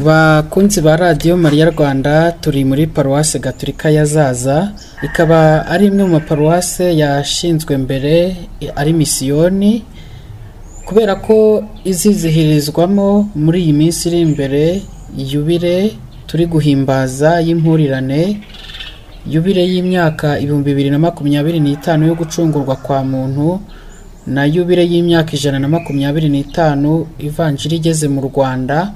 bakunzi ba radiyo mariya rwanda turi muri paruwase gaturika ya zaza ikaba ari imwe mu maparuwase yashinzwe mbere ari misiyoni kubera ko izizihirizwamo muri iyi minsi iri imbere yubire turi guhimbaza y'impurirane yubire y'imyaka ibihumbi bibiri na makumyabiri n'itanu yo gucungurwa kwa muntu na yubire y'imyaka ijana na makumyabiri n'itanu ivanjiri igeze mu rwanda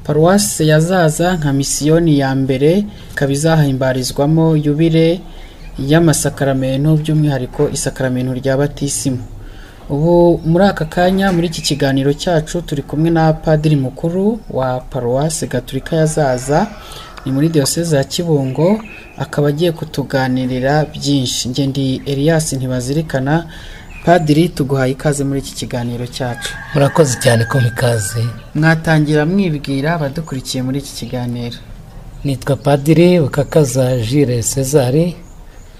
paruwase yazaza nka misiyoni ya mbere ikaba izahimbarizwamo yubire y'amasakaramentu by'umwihariko isakaramentu rya batisimu ubu muri aka kanya muri iki kiganiro cyacu turi kumwe na padiri mukuru wa paruwase gaturika yazaza ni muri diyoseze ya kibungo akaba agiye kutuganirira byinshi njye ndi Elias ntibazirikana padiri tuguhaye ikaze muri iki kiganiro cyacu murakoze cyane ko ikaze mwatangira mwibwira abadukurikiye muri iki kiganiro nitwa padiri bukakaza Jules Cezari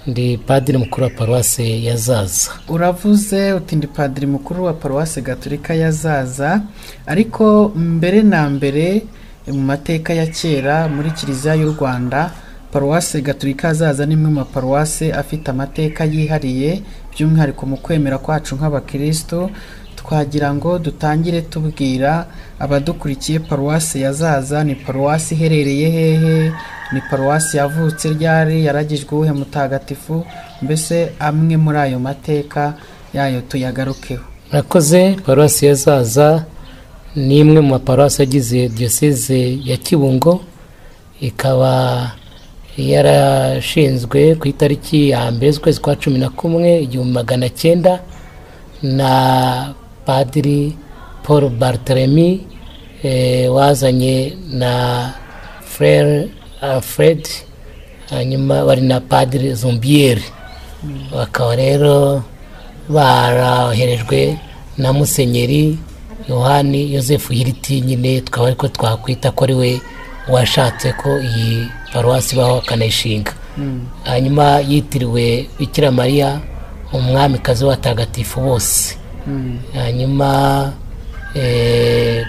ndi padiri mukuru wa paruwase ya zaza uravuze uti ndi padiri mukuru wa paruwase gaturika ya zaza ariko mbere na mbere mu mateka ya kera muri kiliziya y'u rwanda paruwase gaturika zaza ni imwe mu maparuwase afite amateka yihariye by'umwihariko mu kwemera kwacu nk'abakirisitu twagira ngo dutangire tubwira abadukurikiye paruwasi ya zaza ni paruwasi iherereye hehe ni paruwasi yavutse ryari yaragijwe uwuhe mutagatifu mbese amwe muri ayo mateka yayo tuyagarukeho murakoze paruwasi ya zaza ni imwe mu maparuwasi agize diyoseze ya kibungo ikaba yarashinzwe ku itariki ya mbere z'ukwezi kwa cumi na kumwe igihumbi magana cyenda na padiri paul barteremi wazanye na frere fred hanyuma bari na padiri zombiyeri bakaba rero baroherejwe na musenyeri yohani yosefu hiriti nyine twaba ariko twakwita ko ari we washatse ko iyi paruwasi ibaho akanayishinga hanyuma yitiriwe bikira mariya umwamikazi w'abatagatifu bose hanyuma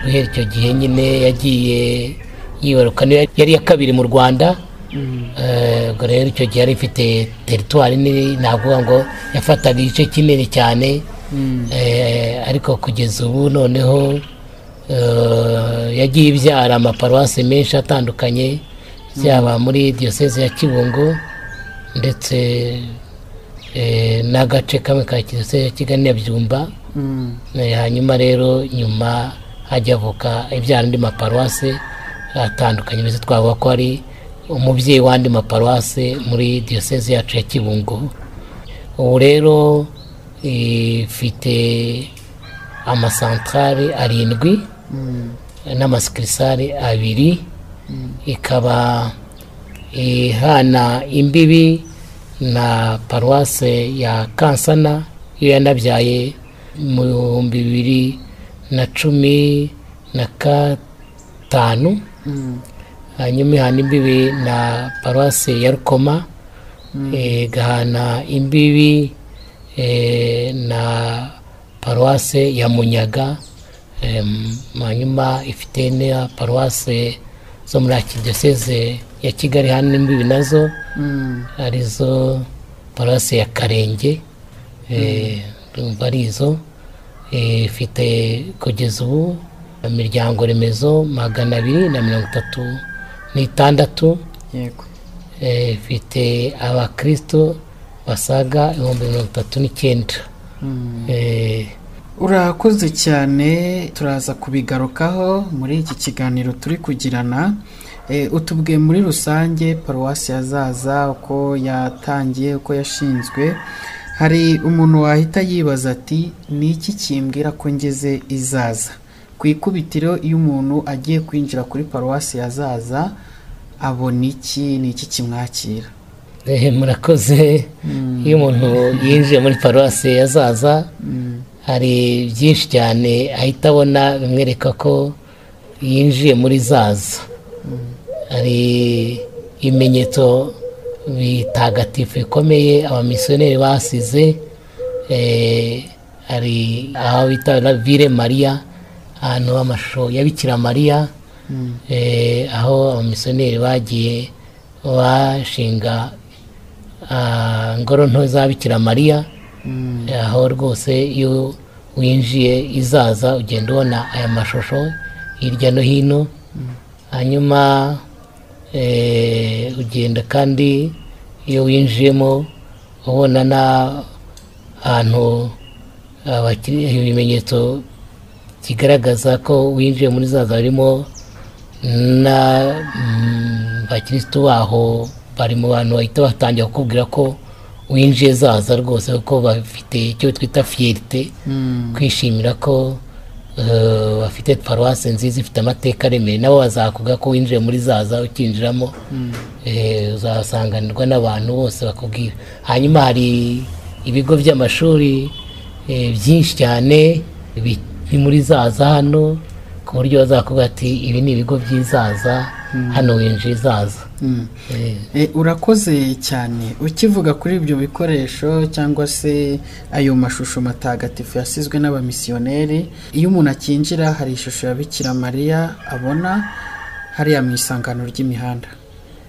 guhera icyo gihe nyine yagiye yibaruka yari iya kabiri mu rwanda ubwo rero icyo gihe yari ifite teritwari nini ntabwo ngo yafataga igice kinini cyane ariko kugeza ubu noneho yagiye ibyara amaparuwasi menshi atandukanye byaba muri diyoseze ya kibungo ndetse n'agace kamwe ka diyoseze ya kigali na byumba hanyuma rero nyuma hajya avuka ibyara andi maparuwasi atandukanye mbese twavuga ko ari umubyeyi w'andi maparuwasi muri diyoseze yacu ya kibungo ubu rero ifite amasantarari arindwi n'amasikirisari abiri ikaba ihana imbibi na paruwase ya kansana iyo yanabyaye mu bihumbi bibiri na cumi na gatanu hanyuma ihana imbibi na paruwase ya rukoma igahana imbibi na paruwase ya munyaga hanyuma ifite na paruwase zo muri diyoseze ya kigali hano imbibi nazo arizo paruwasi ya karenge arizo ifite kugeza ubu imiryango remezo magana abiri na mirongo itatu n'itandatu ifite abakristo basaga ibihumbi mirongo itatu n'icyenda urakoze cyane turaza kubigarukaho muri iki kiganiro turi kugirana utubwiye muri rusange paruwasi yazaza uko yatangiye uko yashinzwe hari umuntu wahita yibaza ati ni iki kimbwira ko ngeze izaza ku ikubitiro iyo umuntu agiye kwinjira kuri paruwasi ya zaza abona iki ni iki kimwakira Eh, murakoze iyo umuntu yinjiye muri paruwasi yazaza hari byinshi cyane ahita abona bimwereka ko yinjiye muri zaza hari ibimenyetso bitagatifu bikomeye abamisiyoneri basize eh, hari aho bita vire mariya ahantu amashusho ya bikira mariya eh, aho abamisiyoneri bagiye bashinga ah, ngoro nto za bikira mariya aho rwose iyo winjiye izaza ugenda ubona aya mashusho hirya no hino hanyuma eh, ugenda kandi iyo winjiyemo ubona n'ahantu abakiri- ibimenyetso kigaragaza ko winjiye muri zaza harimo na mm, abakirisitu baho bari mu bantu bahita batangira kukubwira ko winjiye zaza rwose kuko bafite icyo twita fiyerite kwishimira ko eh, bafite paruwasi nziza ifite amateka aremereye nabo bazakuga ko winjiye muri zaza ukinjiramo eh, uzasanganirwa n'abantu bose bakubwira hanyuma hari ibigo by'amashuri eh, byinshi cyane biri muri zaza hano ku buryo bazakubwira ati ibi ni ibigo by'izaza hano winjiye izaza Mm. Eh, E, urakoze cyane ukivuga kuri ibyo bikoresho cyangwa se ayo mashusho matagatifu yasizwe n'abamisiyoneri iyo umuntu akinjira hari ishusho ya bikira mariya abona hariya mu isangano ry'imihanda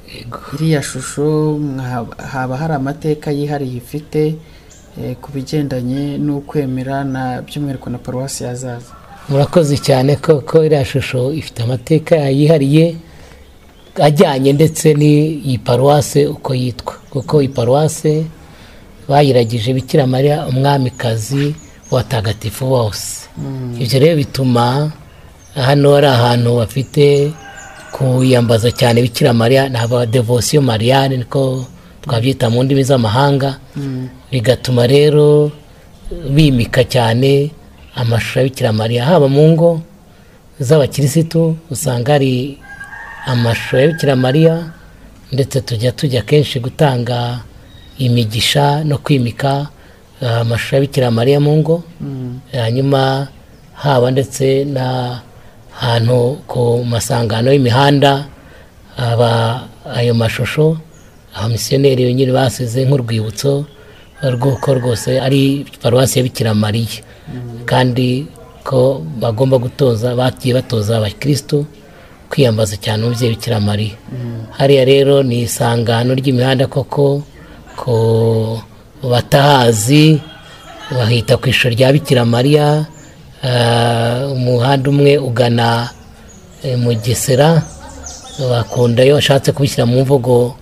yego. iriya shusho mwa- haba hari amateka yihariye ifite e, ku bigendanye n'ukwemera na by'umwihariko na paruwasi yazaza murakoze cyane koko iriya shusho ifite amateka yihariye ajyanye ndetse n'iyi paruwase uko yitwa kuko iyi paruwase bayiragije bikira mariya umwamikazi w'abatagatifu bose ibyo rero bituma hano ari ahantu bafite kuyambaza cyane bikira mariya ni abadevosiyo mariyane niko twabyita mu ndimi z'amahanga bigatuma rero bimika cyane amashusho ya bikira mariya haba mu ngo z'abakirisitu usanga hari amashusho ya bikira mariya ndetse tujya tujya kenshi gutanga imigisha no kwimika eh, amashusho ya bikira mariya mu ngo hanyuma haba ndetse n'ahantu ku masangano y'imihanda aba ayo mashusho abamisiyoneri nyine basize nk'urwibutso rw'uko rwose ari paruwasi ya bikira mariya kandi ko bagomba gutoza bagiye batoza abakirisitu kwiyambaza cyane umubyeyi bikira mariya hariya rero ni isangano ry'imihanda koko ku batahazi bahita ku ishusho rya bikira mariya ah, umuhanda umwe ugana eh, mu gisera bakunda iyo bashatse kubishyira mu mvugo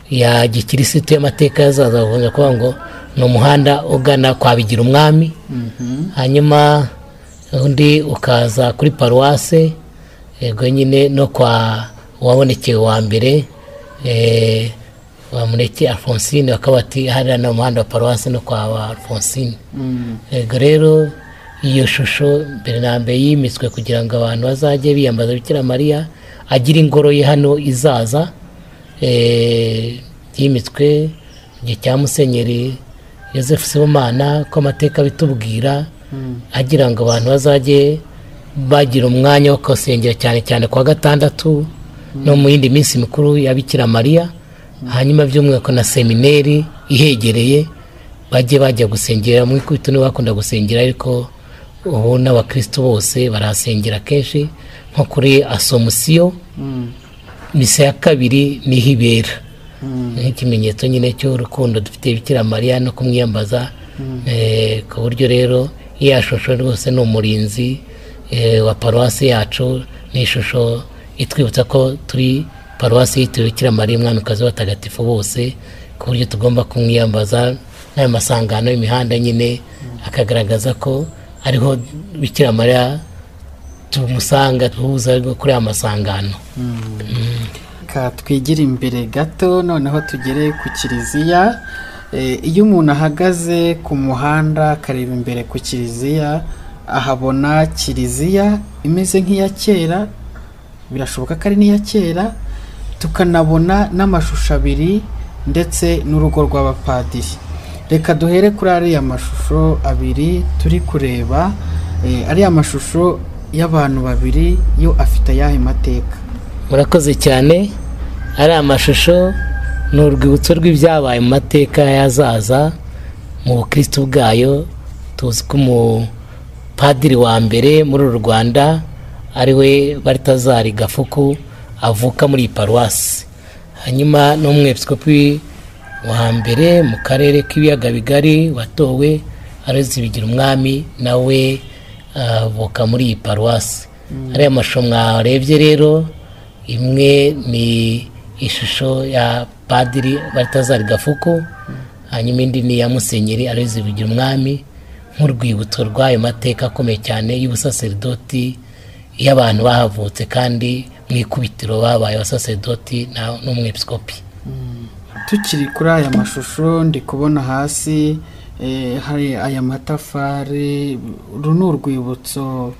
ya gikirisitu y'amateka yazaza bakunda kuvuga ngo ni umuhanda ugana kwa bigira umwami hanyuma undi ukaza kuri paruwase yego nyine no kwa uwabonekeye wa mbere eh, bamuneke alphonsine bakaba bati hariya ni umuhanda wa paruwasi no kwa wa alphonsine yego rero iyo shusho mbere na mbere yimitswe kugira ngo abantu bazajye biyambaza bikira mariya agire ingoro ye hano izaza eh, yimitswe mu gihe cya musenyeri yosefu sibomana ko amateka bitubwira agira ngo abantu bazajye bagira umwanya wo kusengera cyane cyane ku wa gatandatu no mu yindi minsi mikuru ya bikira mariya hanyuma by'umwihariko na semineri ihegereye bajye bajya gusengera mu ikubito nibo bakunda gusengera ariko ubu n'abakristo bose barahasengera kenshi nko kuri asomusiyo misa ya kabiri niho ibera nk'ikimenyetso nyine cy'urukundo dufite bikira mariya no kumwiyambaza eh, ku buryo rero iya shusho rwose ni umurinzi eh, wa paruwasi yacu ni ishusho itwibutsa ko turi paruwasi yitiriwe bikira mariya umwamikazi w'abatagatifu bose ku buryo tugomba kumwiyambaza n'ayo masangano y'imihanda nyine akagaragaza ko ariho bikira mariya tumusanga tuhuza ariko kuri aya masangano Ka twigire imbere gato noneho tugere ku kiliziya Eh, iyo umuntu ahagaze ku muhanda akareba imbere ku kiliziya ahabona kiliziya imeze nk'iya kera birashoboka ko ari n'iya kera tukanabona n'amashusho abiri ndetse n'urugo rw'abapadiri reka duhere kuri ariya mashusho abiri turi kureba eh, ariya mashusho y'abantu babiri yo afite ayahe mateka murakoze cyane ari amashusho ni urwibutso rw'ibyabaye mu mateka y'azaza mu bukristo bwayo tuzi ko umupadiri wa mbere muri uru rwanda ari we baritazari gafuku avuka muri iyi paruwasi hanyuma n'umwepisikopi wa mbere mu karere k'ibiyaga bigari watowe arozi bigira umwami nawe avuka muri iyi paruwasi ariya mashusho mwarebye rero imwe ni ishusho ya padiri batazari gafuku hanyuma indi ni iya musenyeri arizi bigira umwami nk'urwibutso rw'ayo mateka akomeye cyane y'ubusaseridoti y'abantu bahavutse kandi mu ikubitiro babaye abasaseridoti n'umwepisikopi tukiri kuri aya mashusho ndi kubona hasi eh, hari aya matafari uru ni urwibutso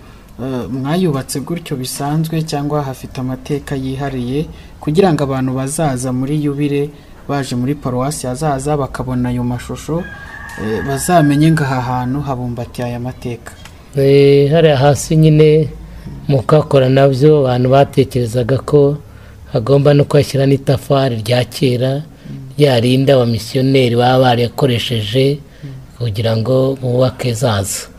eh, mwayubatse gutyo bisanzwe cyangwa hafite amateka yihariye kugira ngo abantu bazaza muri yubire baje muri paruwasi hazaza bakabona ayo mashusho eh, bazamenye ngo aha hantu habumbatiye aya mateka Eh, hariya hasi nyine mu kuhakora nabyo abantu batekerezaga ko hagomba no kuhashyira n'itafari rya kera ryarinda abamisiyoneri baba barakoresheje kugira ngo bubake zaza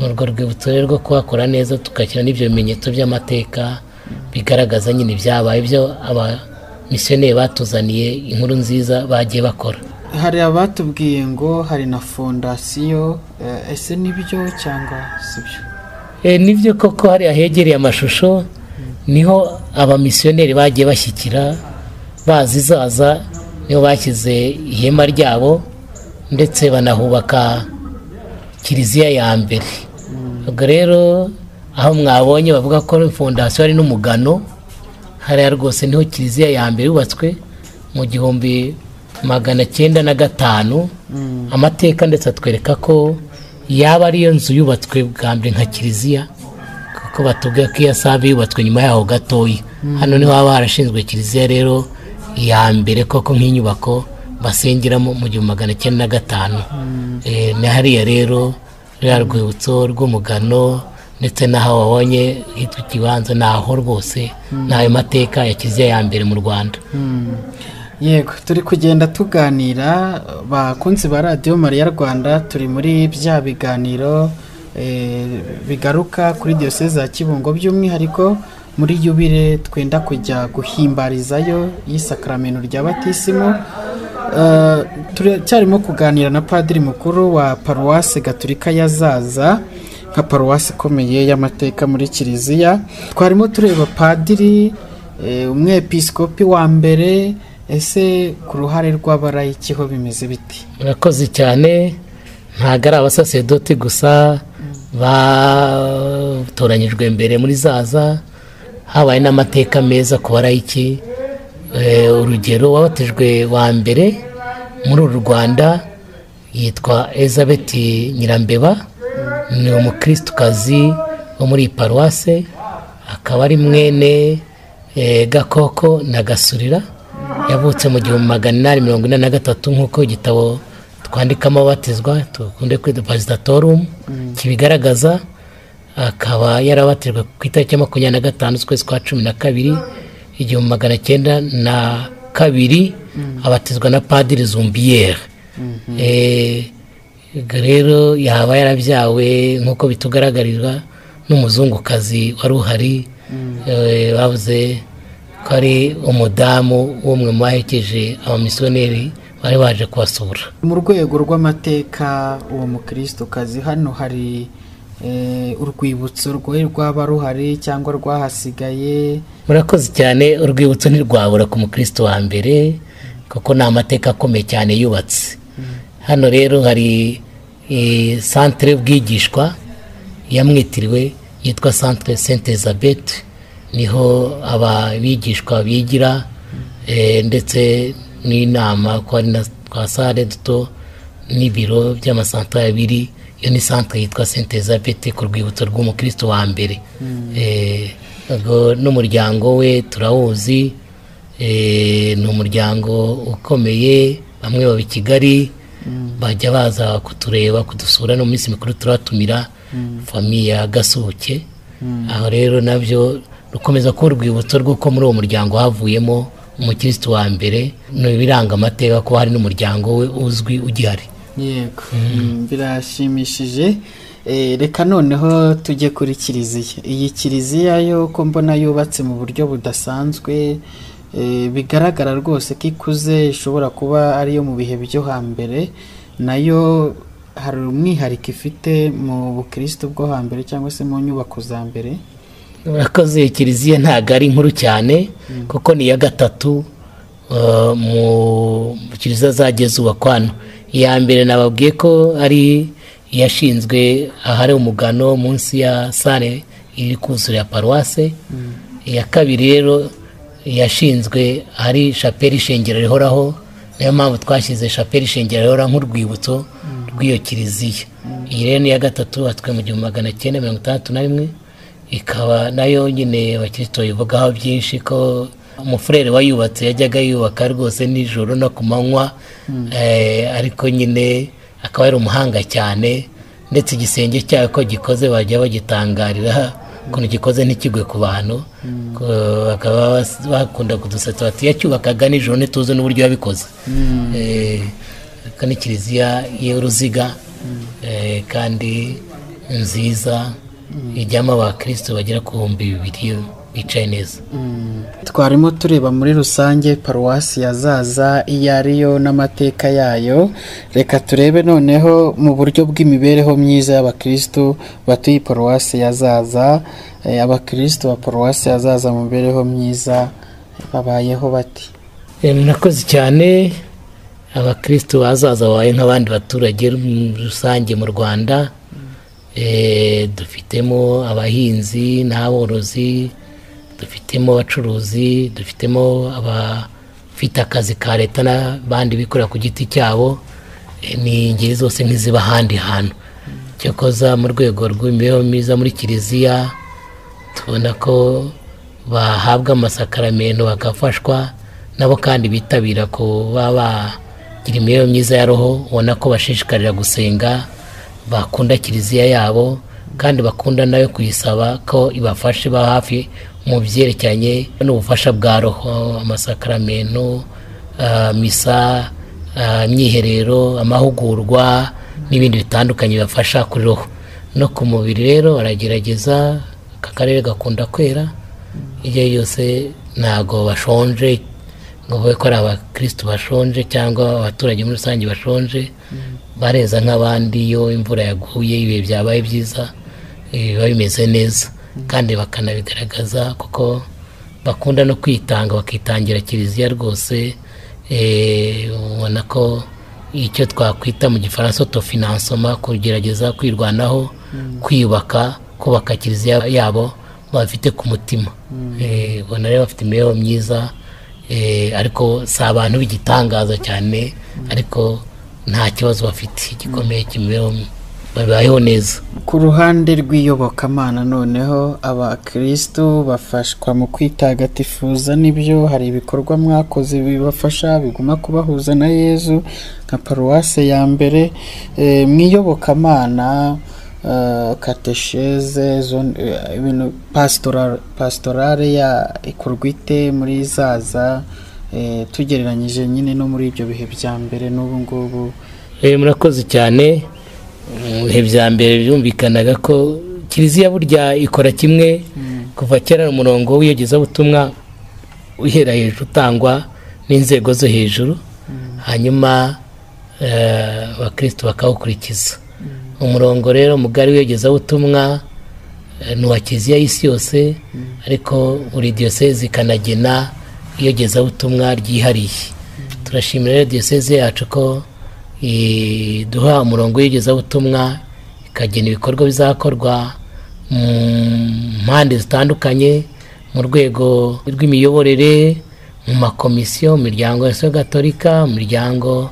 ni urwo rwibutso rero rwo kuhakora neza tugashyira n'ibyo bimenyetso by'amateka bigaragaza nyine ibyabaye ibyo abamisiyoneri batuzaniye inkuru nziza bagiye bakora hari abatubwiye ngo hari na fondasiyo eh, ese nibyo cyangwa sibyo Eh, nibyo koko hariya hegereye amashusho niho abamisiyoneri bagiye bashyikira bazizaza niho bashyize ihema ryabo ndetse banahubaka kiliziya ya mbere ubwo rero aho mwabonye bavuga ko fondasiyo hari n'umugano hariya rwose niho kiliziya ya mbere yubatswe mu gihumbi magana cyenda na gatanu amateka ndetse atwereka ko yaba ariyo nzu yubatswe bwa mbere nka kiliziya kuko batubwira ko iya sabe yubatswe nyuma yaho gatoya hano niho haba harashinzwe kiliziya rero iya mbere koko nk'inyubako basengeramo mu gihumbi magana cyenda na gatanu Eh, ni hariya rero ruriya rwibutso rw'umugano ndetse n'aho wabonye hitwa ikibanza ni aho rwose ni ayo mateka ya kiliziya ya mbere mu rwanda yego turi kugenda tuganira bakunzi ba radiyo mariya rwanda turi muri bya biganiro eh, bigaruka kuri diyoseze ya kibungo by'umwihariko muri yubire twenda kujya guhimbarizayo y'isakaramento rya batisimo Eh, turacyarimo kuganira na padiri mukuru wa paruwasi gaturika yazaza nka paruwasi ikomeye y'amateka muri kiliziya twarimo tureba padiri eh, umwepisikopi wa mbere ese ku ruhare rw'abarayiki ho bimeze biti murakoze cyane ntabwo ari abasasedoti gusa batoranyijwe mbere muri zaza habaye n'amateka meza ku barayiki Eh, urugero wabatijwe wa mbere muri uru rwanda yitwa elizabeth nyirambeba ni umukirisitu wo muri iyi paruwase akaba ari mwene eh, gakoko na gasurira yavutse mu gihumbi magana inani mirongo ine na gatatu nk'uko igitabo twandikamo abatizwa dukunde kwita pasitatorum kibigaragaza akaba yarabatijwe ku itariki ya makumyabiri na gatanu z'ukwezi kwa cumi na kabiri igihumbi magana cyenda na kabiri abatizwa na padiri zumbiyeri Eh, ubwo rero yaba yarabyawe nk'uko bitugaragarirwa n'umuzungukazi wari uhari eh, bavuze ko ari umudamu w'umwe mu baherekeje abamisiyoneri bari baje kubasura mu rwego rw'amateka uwo mukirisitu hano hari eh, urwibutso rwari rwaba ruhari cyangwa rwahasigaye murakoze cyane urwibutso ntirwabura ku mukristo wa mbere kuko ni amateka akomeye cyane yubatse hano rero hari eh, santere y'ubwigishwa yamwitiriwe yitwa santere sente elizabeth niho abigishwa bigira eh, ndetse n'inama ko hari na twa sale duto n'ibiro by'amasantara abiri iyo ni santire yitwa sente elizabeth ku rwibutso rw'umukristo wa mbere Eh, ubwo n'umuryango we turawuzi Eh, ni umuryango ukomeye bamwe baba i kigali bajya baza kutureba kudusura no mu minsi mikuru turatumira famiye ya gasuke aho rero nabyo rukomeza kuba urwibutso rw'uko muri uwo muryango havuyemo umukirisitu wa mbere ni ibiranga amateka kuba hari n'umuryango we uzwi ugihari yego Mm, birashimishije Eh, reka noneho tujye kuri kiliziya iyi kiliziya yo ko mbona yubatse mu buryo budasanzwe eh, bigaragara rwose ko ikuze ishobora kuba ariyo mu bihe byo hambere nayo hari umwihariko ifite mu bukristo bwo hambere cyangwa se mu nyubako za mbere urakoze kiliziya ntabwo ari nkuru cyane kuko ni iya gatatu eh, mu kiliziya zagiye zubakwa hano iya mbere nababwiye ko ari iyashinzwe ahari umugano munsi ya sale iri kuzura ya paruwase iya kabiri rero yashinzwe ahari shapeli ishengero rihoraho niyo mpamvu twashyize shapeli ishengero rihora nk'urwibutso rw'iyo kiliziya iyi rero ni iya gatatu yubatswe mu gihumbi magana cyenda mirongo itandatu na rimwe ikaba nayo nyine abakiristo bayivugaho byinshi ko umufurere wayubatse yajyaga yubaka rwose nijoro no ku manywa eh, ariko nyine akaba ari umuhanga cyane ndetse igisenge cyayo ko gikoze bajya bagitangarira ukuntu gikoze ntikigwe ku bantu Ko- bakaba bas- bakunda kudusetsa bati yacyubakaga nijoro ntituzi n'uburyo yabikoze Eh, ariko ni kiliziya y'uruziga eh, kandi nziza ijyamo abakristo bagera ku bihumbi bibiri bicaye neza twarimo tureba muri rusange paruwasi ya zaza iyo ariyo n'amateka yayo reka turebe noneho mu buryo bw'imibereho myiza y'abakirisitu batuye iyi paruwasi ya zaza Eh, abakirisitu ba paruwasi ya zaza mu mibereho myiza babayeho bati Eh, murakoze cyane abakristo bazaza babaye nk'abandi baturage mu- rusange mu rwanda Eh, dufitemo abahinzi n'aborozi dufitemo abacuruzi dufitemo abafite akazi ka leta n'abandi bikorera ku giti cyabo Eh, ni ingeri zose nk'iziba ahandi hantu cyokoza mu rwego rw'imibereho myiza muri kiliziya tubona ko bahabwa amasakaramento bagafashwa nabo kandi bitabira kuba bagira imibereho myiza ya roho ubona ko bashishikarira gusenga bakunda kiliziya yabo kandi bakunda nayo kuyisaba ko ibafashe ba hafi mu byerekeranye n'ubufasha bwa roho amasakaramento ah, misa ah, imyiherero amahugurwa n'ibindi bitandukanye bibafasha kuri roho no ku mubiri rero baragerageza aka karere gakunda kwera iryo ari ryo ryose ntabwo bashonje ngo babe ko ari abakirisitu bashonje cyangwa abaturage muri rusange bashonje bareza nk'abandi iyo imvura yaguye ibihe byabaye byiza eh, biba bimeze neza kandi bakanabigaragaza kuko bakunda no kwitanga bakitangira kiliziya rwose eh, ubona ko icyo twakwita mu gifaransa autofinancement kugerageza kwirwanaho kwiyubaka kubaka kiliziya yabo bafite ku mutima Eh, ubona rero bafite imibereho myiza eh, ariko si abantu b'igitangaza cyane ariko nta kibazo bafite gikomeye cy'imibereho babayeho neza ku ruhande rw'iyobokamana noneho abakirisitu bafashwa mu kwitagatifuza n'ibyo hari ibikorwa mwakoze bibafasha biguma kubahuza na yezu nka paruwase ya mbere Eh, mu iyobokamana eh, katesheze zone- eh, ibintu pasitora- pasitorale ya ikorwa ite muri zaza Eh, tugereranyije nyine no muri ibyo bihe bya mbere n'ubu ngubu Eh, murakoze cyane mu bihe bya mbere byumvikanaga ko kiliziya burya ikora kimwe kuva kera ari umurongo w'iyogezabutumwa uhera hejuru utangwa n'inzego zo hejuru hanyuma eh, abakristo bakawukurikiza umurongo rero mugari w'iyogezabutumwa eh, ni uwa kiliziya y'isi yose ariko buri diyoseze ikanagena iyogezabutumwa ryihariye turashimira rero diyoseze yacu ko iduha umurongo w'igezabutumwa ikagena ibikorwa bizakorwa mu mpande zitandukanye mu rwego rw'imiyoborere mu makomisiyo mu miryango ya gatolika mu miryango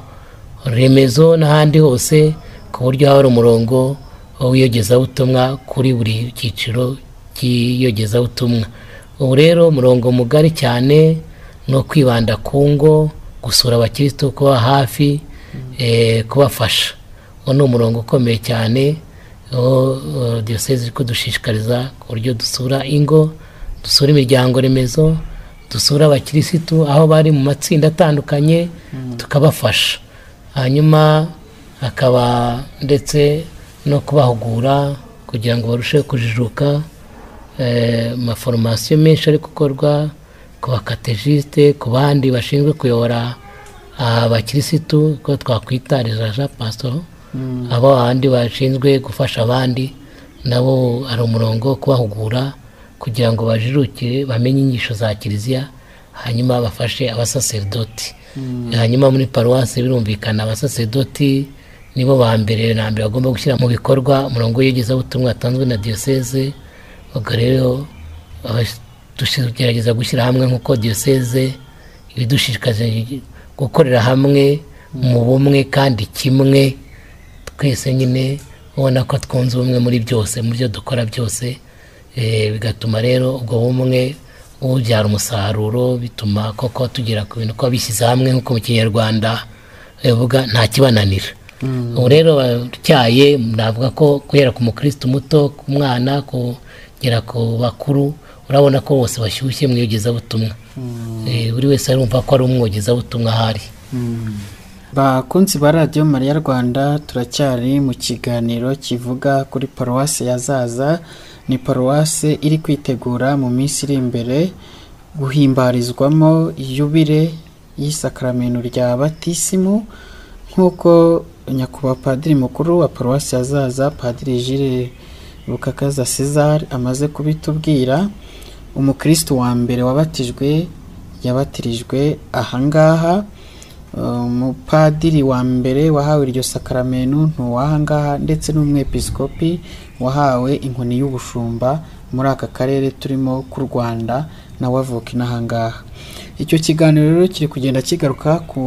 remezo n'ahandi hose ku buryo haba hari umurongo w'iyogezabutumwa kuri buri cyiciro cy'iyogezabutumwa ubu rero umurongo mugari cyane ni uwo kwibanda ku ngo gusura abakirisitu kuba hafi eh, kubafasha uwo ni umurongo ukomeye cyane aho eh, diyoseze iri kudushishikariza ku buryo dusura ingo dusura imiryango remezo dusura abakirisitu aho bari mu matsinda atandukanye tukabafasha hanyuma hakaba ndetse no kubahugura kugira ngo barusheho kujijuka eh, amaforomasiyo menshi ari gukorwa ku bakatejisite ku bandi bashinzwe kuyobora abakirisitu ko twakwita rejaja pasitoro abo bandi bashinzwe gufasha abandi nabo hari umurongo wo kubahugura kugira ngo bajirukire bamenye inyigisho za kiliziya hanyuma bafashe abasaserdoti hanyuma muri paruwasi birumvikana abasaserdoti nibo ba mbere na mbere bagomba gushyira mu bikorwa umurongo w'iyogezabutumwa watanzwe na diyoseze ubwo rero abas- tugerageza gushyira hamwe nk'uko diyoseze ibidushishikaje gukorera hamwe mu bumwe kandi kimwe twese nyine ubona ko twunze ubumwe muri byose mu byo dukora byose eh, bigatuma rero ubwo bumwe bubyara umusaruro bituma koko tugera ku bintu kuba bishyize hamwe nk'uko mu kinyarwanda bivuga nta kibananira ubu rero batyaye navuga ko guhera ku mukristo muto ku mwana kugera ku bakuru urabona ko bose bashyushye mu iyogezabutumwa Eh, buri wese arumva ko ari umwogezabutumwa ahari bakunzi ba radiyo mariya rwanda turacyari mu kiganiro kivuga kuri paruwasi ya zaza ni paruwasi iri kwitegura mu minsi iri imbere guhimbarizwamo yubire y'isakaramento rya batisimu nk'uko nyakubahwa padiri mukuru wa paruwasi ya zaza padiri jire rukakaza césar amaze kubitubwira umukristo wa mbere wabatijwe yabatirijwe ahangaha umupadiri wa mbere wahawe iryo sakaramento ntuwahangaha ndetse n'umwepiskopi wahawe inkoni y'ubushumba muri aka karere turimo k'u rwanda nawe avuka inahangaha icyo kiganiro rero kiri kugenda kigaruka ku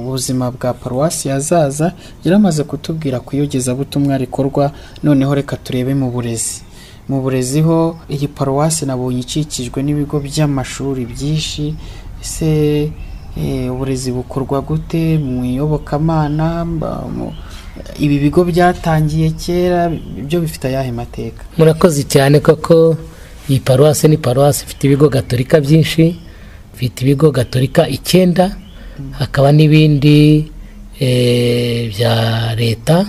buzima bwa paruwasi yazaza yaramaze kutubwira ku iyogezabutumwa rikorwa noneho reka turebe mu burezi mu burezi ho iyi paruwasi nabonye ikikijwe n'ibigo by'amashuri byinshi ese eh, uburezi bukorwa gute mu iyobokamana mba- mu- ibi bigo byatangiye kera byo bifite ayahe mateka murakoze cyane koko iyi paruwasi ni paruwasi ifite ibigo gatolika byinshi ifite ibigo gatolika icyenda hakaba n'ibindi eh, bya leta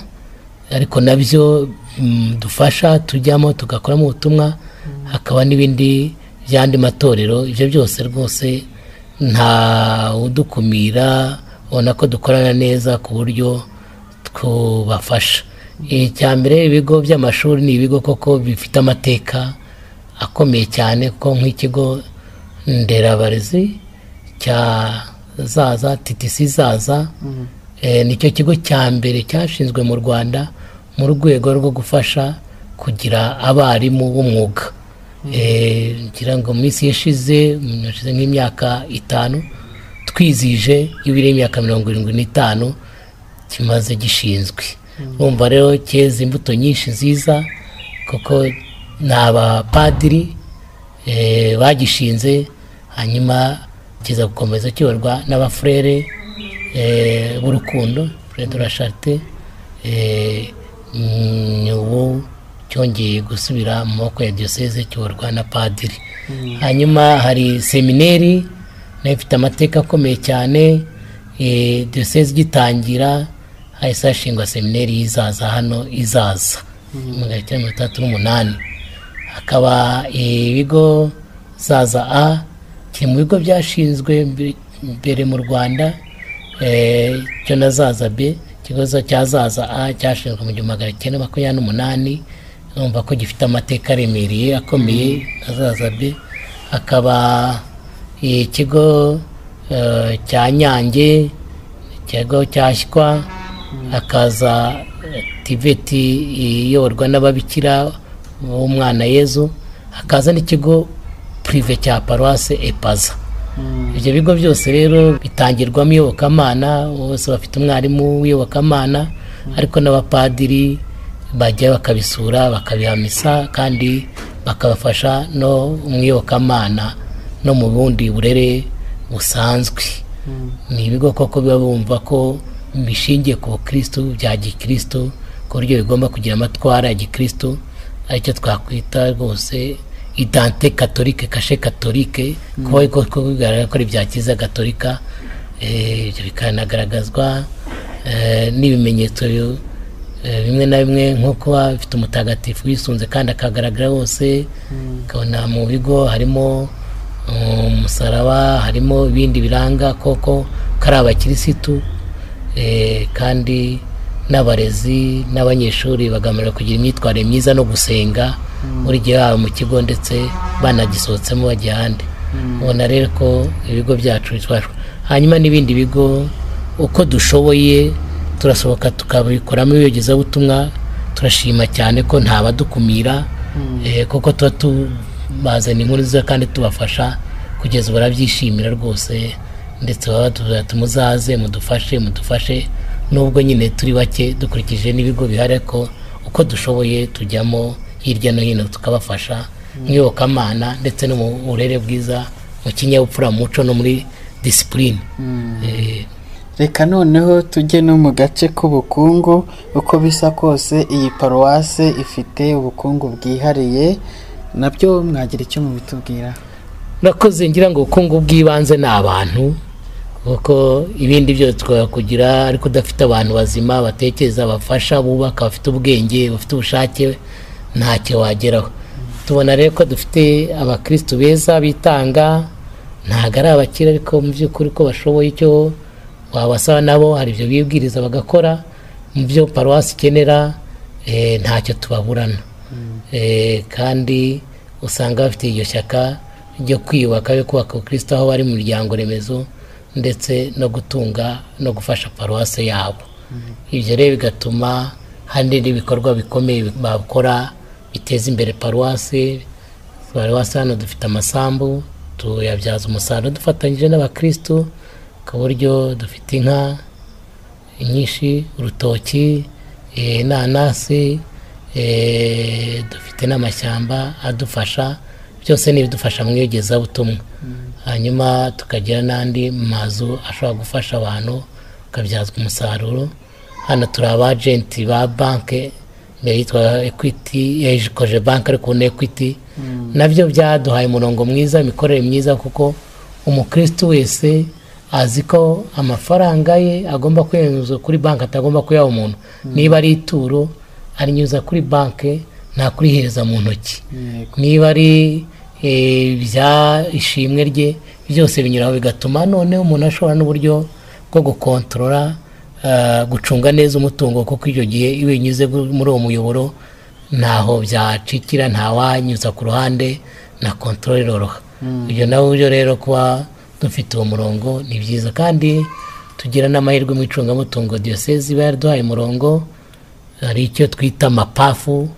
ariko nabyo mm, dufasha tujyamo tugakoramo ubutumwa hakaba n'ibindi by'andi matorero ibyo byose rwose nta udukumira ubona ko dukorana neza ku buryo kubafasha icya mbere ibigo by'amashuri ni ibigo koko bifite amateka akomeye cyane kuko nk'ikigo nderabarezi cya zaza titisi zaza eh, nicyo kigo cya mbere cyashinzwe mu rwanda mu rwego rwo gufasha kugira abarimu b'umwuga Eh, ngira ngo mu minsi yashize mm, hashize nk'imyaka itanu twizije y'ibiri y'imyaka mirongo irindwi n'itanu kimaze gishinzwe urumva rero cyeze imbuto nyinshi nziza kuko ni abapadiri eh, bagishinze hanyuma kiza gukomeza kiyoborwa n'abafurere eh, b'urukundo furere de la charite eh, mm, ubu cyongeye gusubira mu maboko ya diyoseze kiyoborwa na padiri hanyuma hari semineri nayo ifite amateka akomeye cyane eh, diyoseze igitangira hahise hashingwa semineri y'izaza hano izaza magana cyenda mirongo itandatu n'umunani hakaba eh, ibigo zaza a kiri mu bigo byashinzwe mbe- mbere mu rwanda eh, cyo na zaza b ikibazo cya zaza a cyashinzwe mu gihumbi magana cyenda makumyabiri n'umunani urumva ko gifite amateka aremereye akomeye na zaza b hakaba eh, ikigo eh, cya nyange ikigo cyashywa hakaza eh, tiveti iyoborwa n'ababikira b'umwana yezu hakaza n'ikigo purive cya paruwase epaza ibyo bigo byose rero bitangirwamo iyobokamana bose bafite umwarimu w'iyobokamana ariko n'abapadiri bajya bakabisura bakabihamisa kandi bakabafasha no mu iyobokamana no mu bundi burere busanzwe ni ibigo koko biba bumva ko bishingiye ku bukristu bya gikristu ku buryo bigomba kugira amatwara ya gikristu aricyo twakwita rwose idante katolike kashe katolike kuba ko bigaragara ko ari ibya kiza gatolika ibyo bikanagaragazwa n'ibimenyetso bimwe na bimwe nko kuba bifite umutagatifu wisunze kandi akagaragara wose ukabona mu bigo harimo umusaraba harimo ibindi biranga koko ko ari abakirisitu kandi n'abarezi n'abanyeshuri bagamira kugira imyitwarire myiza no gusenga buri gihe haba mu kigo ndetse banagisohotsemo bajya ahandi ubona rero ko ibigo byacu bitwara hanyuma n'ibindi bigo uko dushoboye turasohoka tukabikoramo ibiyogezabutumwa turashima cyane ko nta badukumira kuko tuba tubazana inkuru nziza kandi tubafasha kugeza ubu barabyishimira rwose ndetse baba tumuzaze mudufashe mudufashe nubwo nyine turi bake dukurikije n'ibigo bihari ariko uko dushoboye tujyamo hirya no hino tukabafasha mu iyobokamana ndetse no mu burere bwiza mu kinyabupfura mu muco no muri disipurine reka noneho tujye no mu gace k'ubukungu uko bisa kose iyi paruwase ifite ubukungu bwihariye nabyo mwagira icyo mubitubwira urakoze ngira ngo ubukungu bw'ibanze ni abantu kuko ibindi byose twakugira ariko udafite abantu bazima batekereza bafasha bubaka bafite ubwenge bafite ubushake ntacyo wageraho tubona rero ko dufite abakirisitu beza bitanga ntabwo ari abakire ariko mu by'ukuri ko bashoboye icyo wabasaba nabo hari ibyo bibwiriza bagakora mu byo paruwasi ikenera ntacyo tubaburana kandi usanga bafite iryo shyaka ryo kwiyubaka yo kubaka abakirisitu aho bari mu miryango remezo ndetse no gutunga no gufasha paruwasi yabo ibyo rero bigatuma hari n'ibikorwa bikomeye bakora biteza imbere paruwasi paruwasi hano dufite amasambu tuyabyaza umusaruro dufatanyije n'abakirisitu ku buryo dufite inka nyinshi urutoki inanasi dufite n'amashyamba adufasha byose ni ibidufasha mu iyogezabutumwa hanyuma tukagira n'andi mazu ashobora gufasha abantu akabyazwa umusaruro hano turi abajenti ba banki mbere yitwa ekwiti yaje banki ariko na ekwiti nabyo byaduhaye umurongo mwiza imikorere myiza kuko umukirisitu wese azi ko amafaranga ye agomba kuyanyuza kuri banki atagomba kuyaha umuntu niba ari ituro arinyuza kuri banki ntakurihereza mu ntoki niba ari ibya ishimwe rye byose binyuraho bigatuma noneho umuntu ashobora n'uburyo bwo gukontorora gucunga neza umutungo kuko icyo gihe iyo unyuze muri uwo muyoboro ntaho byacikira ntawanyuza ku ruhande na kontorore iroroha ibyo nawe buryo rero kuba dufite uwo murongo ni byiza kandi tugira n'amahirwe mu icungamutungo diyoseze iba yaraduhaye umurongo hari icyo twita amapafu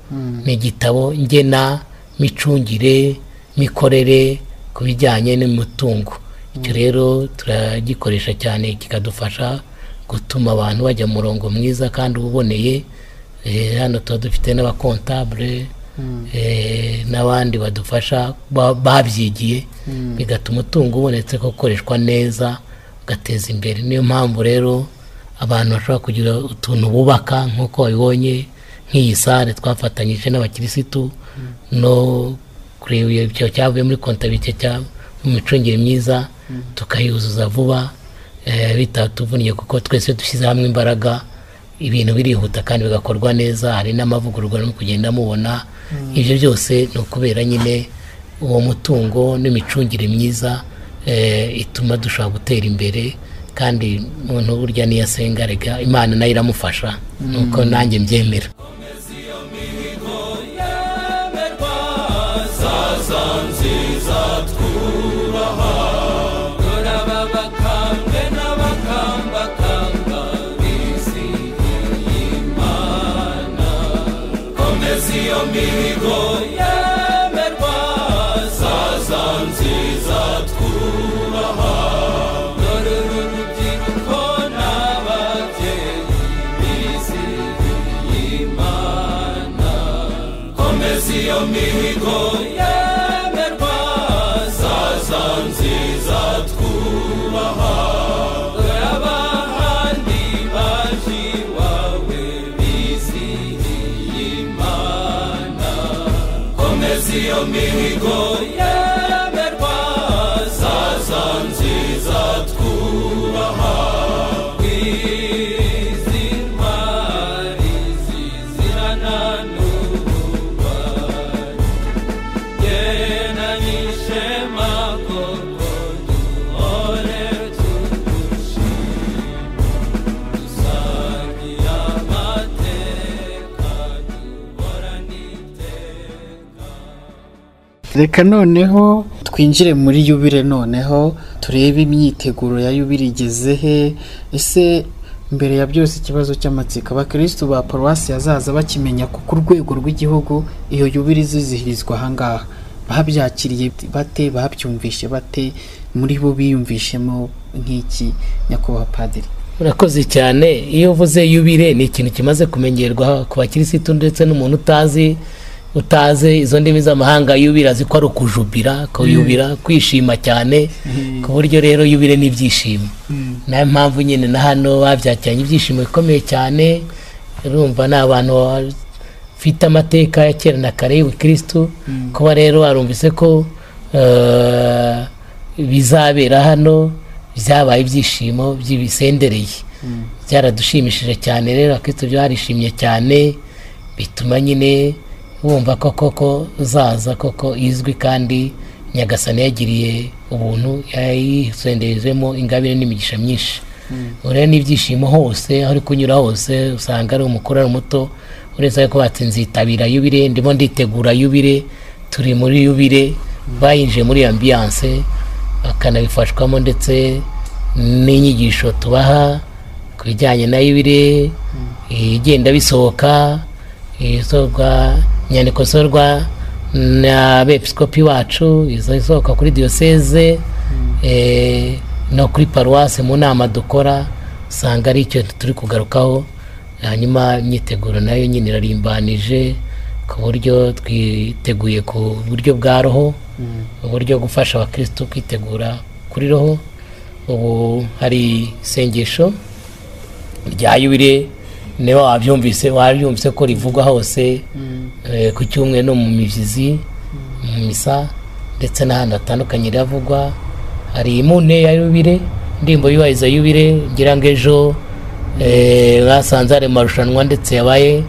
ni igitabo ngena micungire mikorere ku bijyanye n'umutungo icyo rero turagikoresha cyane kikadufasha gutuma abantu bajya mu murongo mwiza kandi uboneye hano tuba dufite n'abakontabure n'abandi badufasha babyigiye bigatuma umutungo ubonetse ko ukoreshwa neza ugateza imbere niyo mpamvu rero abantu bashobora kugira utuntu bubaka nk'uko babibonye nk'iyi sare twafatanyije n'abakirisitu no kureba ibyo cyavuye muri kontabike cyangwa mu micungire myiza tukayuzuza vuba bitatuvunnye kuko twese dushyize hamwe imbaraga ibintu birihuta kandi bigakorwa neza hari n'amavugururwa no kugenda mubona ibyo byose ni ukubera nyine uwo mutungo n'imicungire myiza ituma dushobora gutera imbere kandi umuntu burya niyo asenga rega imana nayo iramufasha nuko nanjye mbyemera mihigo yemerwa saza nziza twubaha iyo mihigo yemerwa sasa nziza twubaha dore abahandi baje iwawe bizihiye imana komeza iyo mihigo yemerwa sasa nziza twubaha izi ntwari zizirana n'ububabare yena n'ishema koko duhore tugushima dusangiye amateka duhorane iteka reka noneho twinjire muri yubire noneho turebe imyiteguro ya yubire igeze he ese mbere ya byose ikibazo cy'amatsiko abakirisitu ba paruwasi yazaza bakimenya ko ku rwego rw'igihugu iyo yubire izizihirizwa ahangaha babyakiriye bate babyumvishe bate muri bo biyumvishemo nk'iki nyakubahwa padiri urakoze cyane iyo uvuze yubire ni ikintu kimaze kumengerwa ku bakirisitu ndetse n'umuntu utazi utazi izo ndimi z'amahanga yubira azi ko ari ukujubira kuyubira kwishima cyane ku buryo rero yubire ni ibyishimo niyo mpamvu nyine na hano babyakiranye ibyishimo bikomeye cyane urumva ni abantu bafite amateka ya kera na kare y'ubukirisitu kuba rero arumvise ko eh, bizabera hano byabaye ibyishimo by'ibisendereye byaradushimishije cyane rero abakirisitu byarishimye cyane bituma nyine wumva ko koko zaza koko izwi kandi nyagasani yagiriye ubuntu yayisenderezemo ingabire n'imigisha myinshi urebe n'ibyishimo hose aho uri kunyura hose usanga ari umukuru ari umuto uretse ko batsinze yitabira yubire ndimo nditegura yubire turi muri yubire bayinjiye muri ambiyanse bakanabifashwamo ndetse n'inyigisho tubaha ku bijyanye na yubire igenda bisohoka isohoka inyandiko zisohorwa na bepisikopi wacu izo isohoka kuri diyoseze eh, no kuri paruwasi mu nama dukora usanga ari icyo turi kugarukaho hanyuma imyiteguro nayo nyine irarimbanije ku buryo twiteguye ku buryo bwa roho uburyo gufasha abakirisitu kwitegura kuri roho ubu hari isengesho rya yubire niba wabyumvise wabyumvise ko rivugwa hose eh, ku cyumweru no mu mibyizi mu misa ndetse n'ahandi hatandukanye riravugwa hari imune ya yubire indirimbo yubahiriza yubire ngira ngo ejo eh, basanze hari amarushanwa ndetse yabaye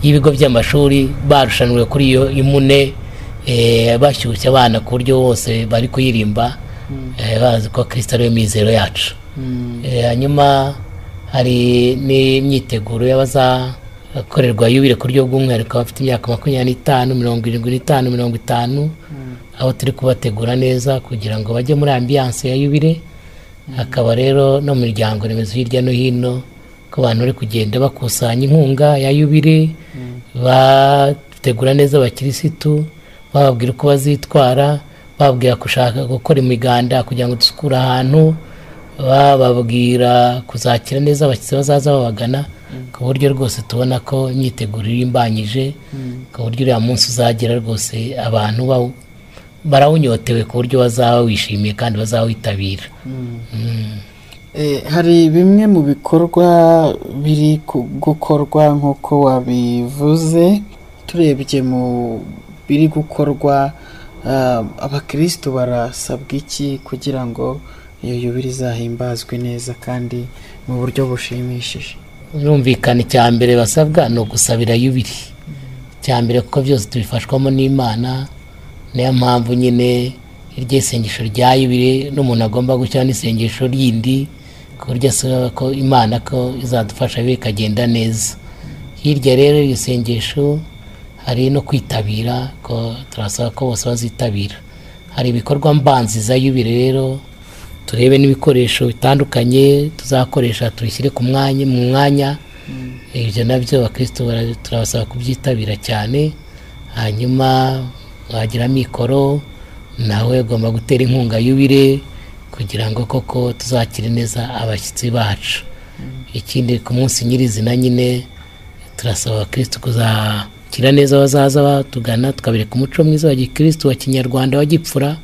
y'ibigo by'amashuri barushanwe kuri iyo imune eh, bashyushya abana ku buryo bose bari kuyirimba eh, bazi ko kirisita ariyo mizero yacu Eh, hanyuma hari n'imyiteguro y'abazakorerwa yubire ku buryo bw'umwihariko abafite imyaka makumyabiri n'itanu mirongo irindwi n'itanu mirongo itanu aho turi kubategura neza kugira ngo bajye muri ambiyanse ya yubire hakaba rero no mu miryango remezo hirya no hino ko abantu bari kugenda bakusanya inkunga ya yubire bategura neza abakirisitu bababwira uko bazitwara bababwira gushaka gukora imiganda kugira ngo dusukure ahantu bababwira kuzakira neza abakiriya bazaza babagana ku buryo rwose tubona ko imyiteguro irimbanyije ku buryo uriya munsi uzagera rwose abantu bawu- barawunyotewe ku buryo bazaba wishimiye kandi bazawitabira Eh, hari bimwe mu bikorwa biri ku- gukorwa nk'uko wabivuze turebye mu biri gukorwa ah, abakristo barasabwa iki kugira ngo iyo yubire izahimbazwe neza kandi mu buryo bushimishije birumvikana icya mbere basabwa ni ugusabira yubiri icya mbere kuko byose tubifashwamo n'imana niyo mpamvu nyine iryo isengesho rya yubiri n'umuntu agomba gushyiraho n'isengesho ryindi ku buryo asaba ko imana ko izadufasha bibe ikagenda neza hirya rero iryo sengesho hari no kwitabira ko turasaba ko bose bazitabira hari ibikorwa mbanzi za yubire rero turebe n'ibikoresho bitandukanye tuzakoresha tubishyire ku mwanya mu mwanya ibyo nabyo abakirisitu bara- turabasaba kubyitabira cyane hanyuma wagira mikoro nawe ugomba gutera inkunga yubire kugira ngo koko tuzakire neza abashyitsi bacu ikindi ku munsi nyirizina nyine turasaba abakirisitu kuza kira neza abazaza batugana tukabereka umuco mwiza wa gikirisitu wa kinyarwanda wa gipfura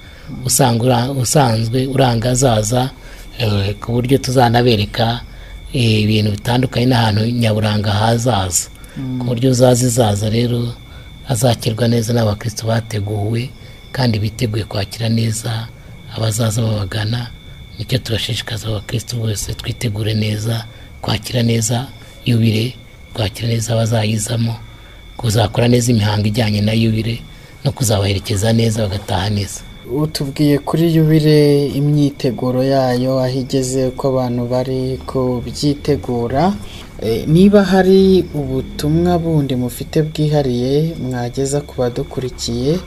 usanga ura- usanzwe uranga azaza eh, ku buryo tuzanabereka eh, ibintu bitandukanye n'ahantu nyaburanga hazaza ku buryo uzaza izaza rero azakirwa neza n'abakristo bateguwe kandi biteguye kwakira neza abazaza babagana nicyo tubashishikaza abakristo bose twitegure neza kwakira neza yubire kwakira neza abazayizamo kuzakora neza imihango ijyanye na yubire no kuzabaherekeza neza bagataha neza utubwiye kuri yubire imyiteguro yayo aho igeze uko abantu bari kubyitegura Eh, niba hari ubutumwa bundi mufite bwihariye mwageza ku badukurikiye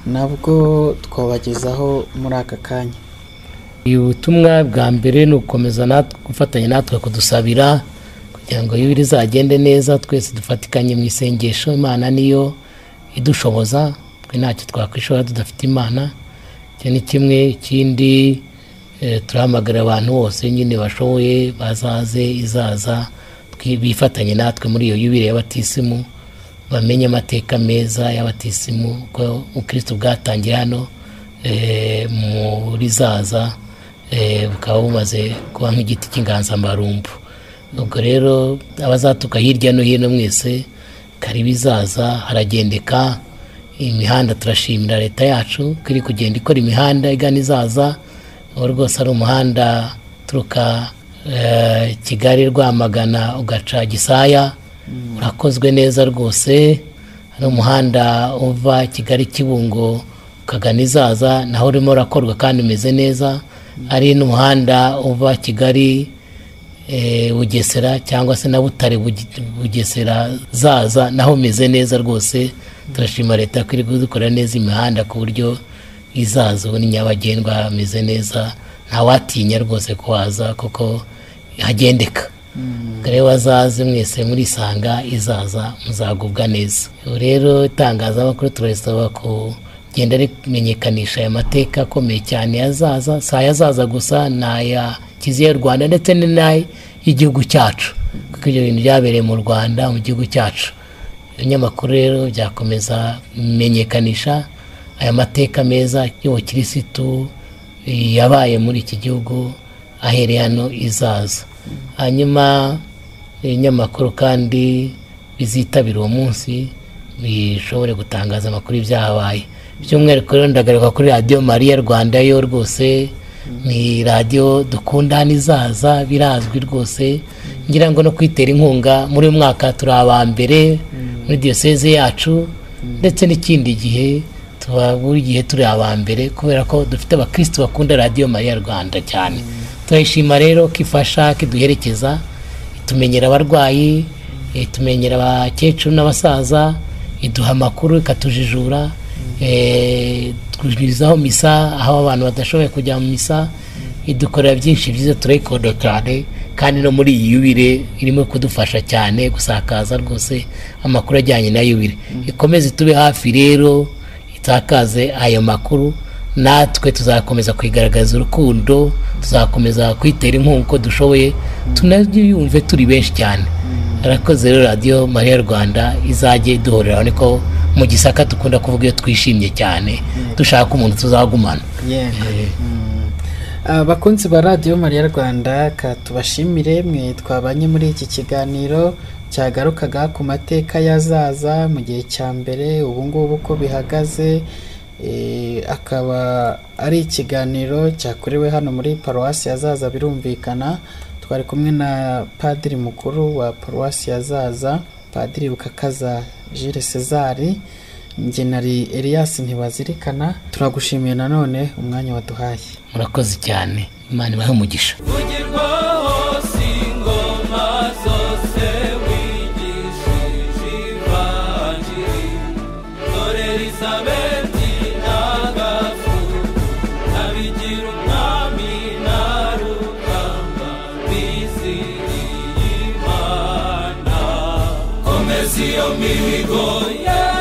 nabwo twabagezaho muri aka kanya ubutumwa bwa mbere ni ugukomeza natwe- gufatanya natwe kudusabira kugira ngo yubire izagende neza twese dufatikanye mu isengesho imana niyo idushoboza twe ntacyo twakwishora tudafite imana icyo ni kimwe ikindi eh, turahamagarira abantu bose nyine bashoboye bazaze izaza twi- bifatanye natwe muri iyo yubire y'abatisimu bamenye amateka meza y'abatisimu uko ubukristo bwatangiye hano eh, muri zaza eh, bukaba bumaze kuba nk'igiti cy'inganzamarumbu ubwo rero abazatuka hirya no hino mwese karibu izaza haragendeka imihanda turashimira leta yacu ko iri kugenda ikora imihanda igana izaza uwo rwose ari umuhanda uturuka eh, kigali rwamagana ugaca gisaya urakozwe neza rwose hari umuhanda uva kigali kibungo ukagana izaza naho urimo urakorwa kandi umeze neza ari n'umuhanda uva kigali eh, bugesera cyangwa se na butare Buge- bugesera zaza naho umeze neza rwose turashima leta ko iri kudukora neza imihanda ku buryo izaza ubu ni nyabagendwa hameze neza ntawatinya rwose kuhaza kuko hagendeka rero bazaze mwese murisanga izaza muzagubwa neza Ubu rero itangazamakuru turasaba kugenda rimenyekanisha aya mateka akomeye cyane yazaza si ayazaza gusa ni aya kiziya y'u rwanda ndetse ni n'ay- y'igihugu cyacu kuko ibyo bintu byabereye mu rwanda mu gihugu cyacu ibinyamakuru rero byakomeza bimenyekanisha aya mateka meza y'ubukirisitu yabaye muri iki gihugu ahereye hano izaza hanyuma ibinyamakuru kandi bizitabira uwo munsi bishobore gutangaza amakuru y'ibyahabaye by'umwihariko rero ndagaruka kuri radiyo mariya rwanda yo rwose ni radiyo dukunda hano izaza birazwi rwose ngira ngo no kuyitera inkunga muri uyu mwaka turi aba mbere muri diyoseze yacu ndetse n'ikindi gihe tuba buri gihe turi aba mbere kubera ko dufite abakristo bakunda radiyo mariya rwanda cyane turayishima rero ko ifasha ko iduherekeza itumenyera abarwayi itumenyera abakecuru n'abasaza iduha amakuru ikatujijura eh, twuzuzaho misa aho abantu badashoboye kujya mu misa idukorera byinshi byiza turayikunda cyane kandi no muri iyi yubire irimo kudufasha cyane gusakaza rwose amakuru ajyanye na yubire ikomeze itube hafi rero itakaze ayo makuru natwe tuzakomeza kuyigaragaza urukundo tuzakomeza kuyitera inkunga uko dushoboye tunabyiyumve turi benshi cyane arakoze rero radiyo mariya rwanda izajye duhorera niko mu gisaka dukunda kuvuga iyo twishimye cyane dushaka umuntu tuzagumana Yeah. Mm. abakunzi ba radiyo mariya rwanda ka tubashimire mwe twabanye muri iki kiganiro cyagarukaga ku mateka y'azaza mu gihe cya mbere ubu ngubu uko bihagaze eh, akaba ari ikiganiro cyakorewe hano muri paruwasi yazaza birumvikana twari kumwe na padiri mukuru wa paruwasi yazaza padiri bukakaza Jules Cesar njye nari Elias ntibazirikana turagushimiye nanone umwanya waduhaye murakoze cyane imana ibahe umugisha vugirwaho si ingoma zose wigishije ivanjiri dore elizabeti n'agafu abigira umwami na rugamba biziriye imana komeza iyo mihigo ye